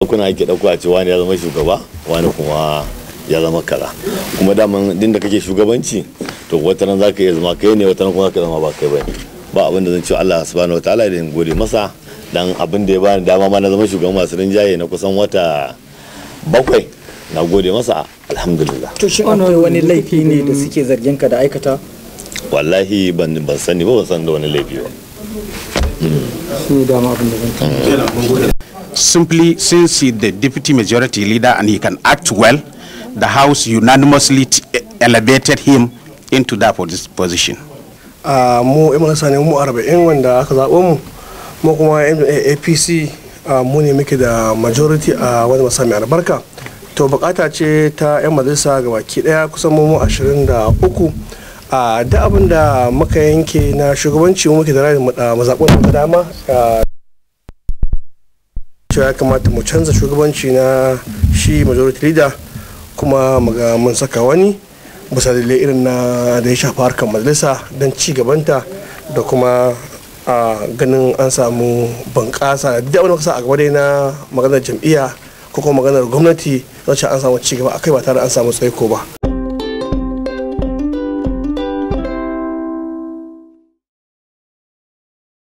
kuna ake dauko a ce wani ya zama shugaba wani kuma ya zama kaza kuma daman din da kake shugabanci to wata ran zaka iya zama kai ne wata ran kuma zaka zama ba kai bane ba abin da zan ce Allah subhanahu wataala da gode masa dan abin da ya bani dama ma na zama shugaban masu rinjaye na kusan wata bakwai na gode masa alhamdulillah to shin akwai wani laifi ne da suke zargin ka da aikata wallahi ban ban sani ba ban san da wani laifi ba shi ne dama abin da zan simply since he the deputy majority leader and he can act well, the House unanimously t- elevated him into that pos- position. a mu yan marasa ne mu arba'in wanda aka zaɓo mu mu kuma yan apc a mu ne muke da majority a wani masa mai albarka to bukata ce ta yan majalisa ga baki daya kusan mu ashirin da uku a da abin da muka yanke na shugabanci mu muke da ra'ayin mazaɓun da dama a cewa ya kamata mu canza shugabanci na shi majority leader kuma mu ga mun saka wani bisa dalilai irin na da ya shafi harkar majalisa don ci gabanta da kuma a ganin an samu bunƙasa da wani kasa a gaba dai na maganar jam'iyya ko kuma maganar gwamnati wacce an samu ci gaba akai ba tare da an samu tsaiko ba